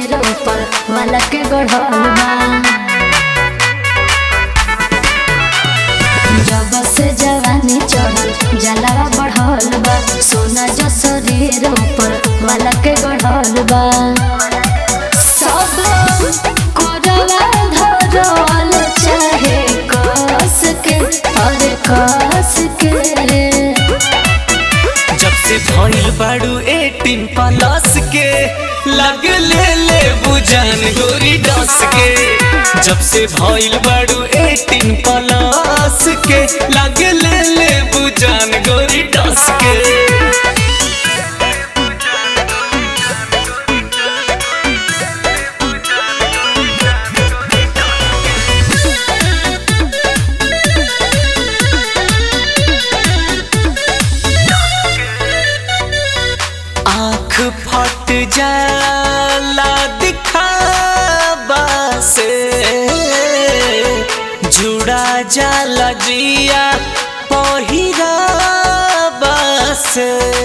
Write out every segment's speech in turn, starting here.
शरीर ऊपर वाला के गढ़ल बा जब से जवानी चढ़ल जलावा बढ़ल बा सोना जो शरीर ऊपर वाला के गढ़ल बा सब कोरवा धरल चाहे कस के अरे कस के जब से भइल बाड़ू एटीन प्लस के लग ले ले बुझान गोरी डस के जब से भइल बाड़ू एटीन प्लस के लग ले ले बुझान गोरी डस के आँख फट जाला दिखावा से जुड़ा जाला जिया पहिरावा से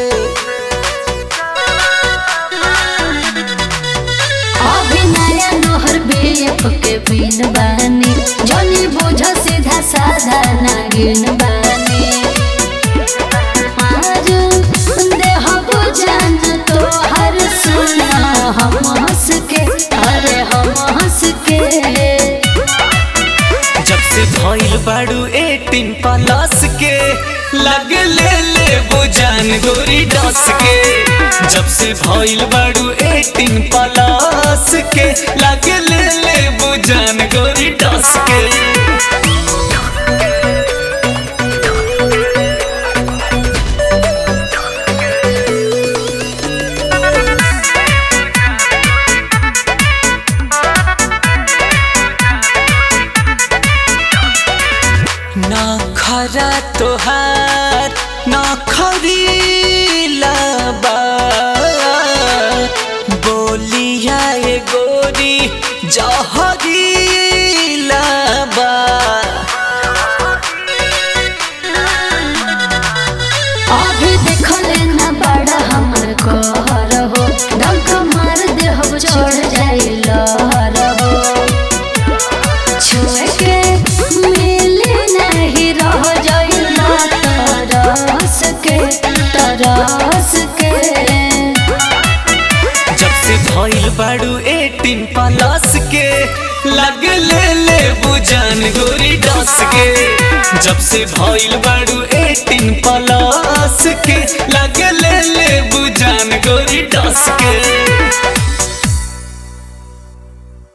अभी नया नोहर बेप के बिन बानी जनी बोझ सीधा साधा नागिन बानी आज देह बुझान तो हर सुना हम हंस के अरे हम हंस के जब से भइल बाड़ू एटीन प्लस के लग ले ले बुझान गोरी डस के जब से भइल बाड़ू एटीन प्लस के लग ले ले बुझान गोरी डस के ना खरा तोहार ना खरीला बा बोलिया ए गोरी जहरीला बा अभी देखले ना बड़ा हमर कहर हो डंक मार दे हो छोड़ जाई लहर हो छुए के मिले नहीं रह जाई ना तरस के तरस के जब से भइल बाड़ू एटीन प्लस के लग ले ले बुझान गोरी डस के जब से भइल बाड़ू एटीन प्लस के